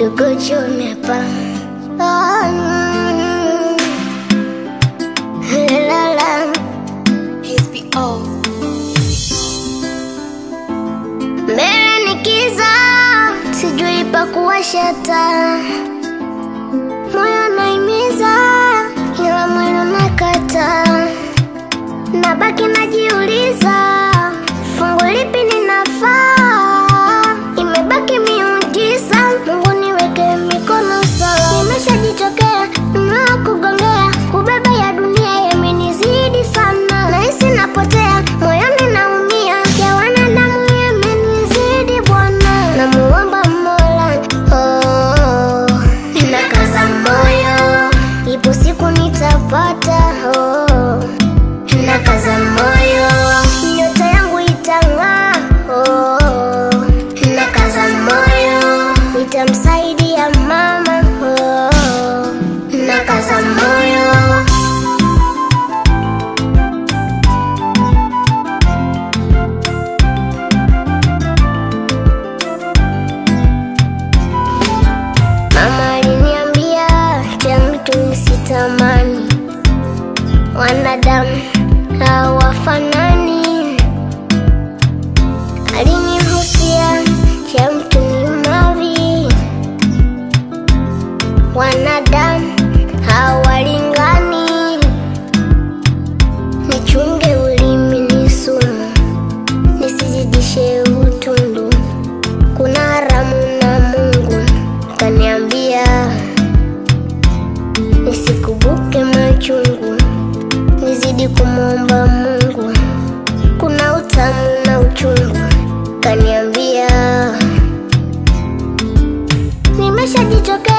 tugochome hapa Ah, mm. La, la, la. HBO. Mbele ni kiza, sijui pa kuwasha taa. Moyo naimiza, ila mwili unakataa. Nabaki najiuliza, fungu lipi ninafaa? Imebaki miujiza, Mungu niweke mikono sawa. Nimeshajichokea, mnaa kugongea, kubeba ya dunia yamenizidi sana. Nahisi napotea, moyoni naumia, ya wanadamu yamenizidi Bwana. Namuomba Mola, oh, nakaza moyo, ipo siku nitapata, oh nakaza moyo, nyota yangu itang'aa. Oh, nakaza moyo, nitamsaidia mama. Oh, nakaza moyo. Mama aliniambia cha mtu nisitamani, wanadamu hawafanani. Alinihusia cha mtu ni mavi, wanadamu hawalingani. Nichunge ulimi ni sumu, nisizidishe utundu. Kuna haramu na Mungu kaniambia nisikubuke machungu, nizidi kumwomba Mungu. Kuna utamu na uchungu kaniambia nimeshajichoka